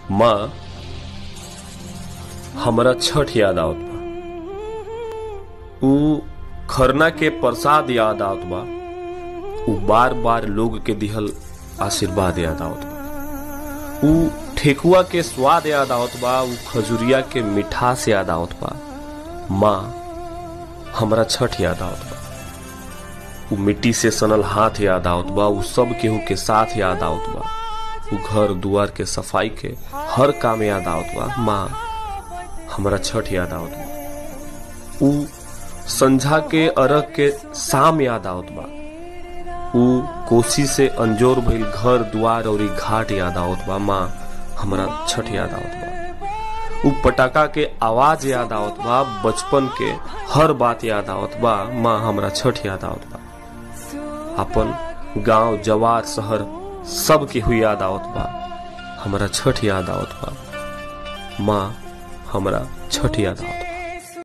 माँ हमरा छठ याद आवत बा ऊ खरना के प्रसाद याद आवत बा ऊ बार बार लोग के दिहल आशीर्वाद याद आवत बा ऊ ठेकुआ के स्वाद याद आवत बा ऊ खजुरिया के मिठास याद आवत बा माँ हमरा छठ याद आवत बा ऊ मिट्टी से सनल हाथ याद आवत बा ऊ सब केहू के साथ याद आवत बा ऊ घर दुआर के सफाई के हर काम याद आवत बा माँ हमरा छठ याद आवत बा ऊ संझा के अरग के शाम याद आवत बा ऊ कोसी से अंजोर भइल घर दुआर और घाट याद आवत बा माँ हमरा छठ याद आवत बा ऊ पटाखा के आवाज याद आवत बा बचपन के हर बात याद आवत बा माँ हमरा छठ याद आवत बा अपन गांव जवार शहर सब के हुई याद आवत बा हमरा छठ याद आवत बा माँ हमरा छठ याद आवत बा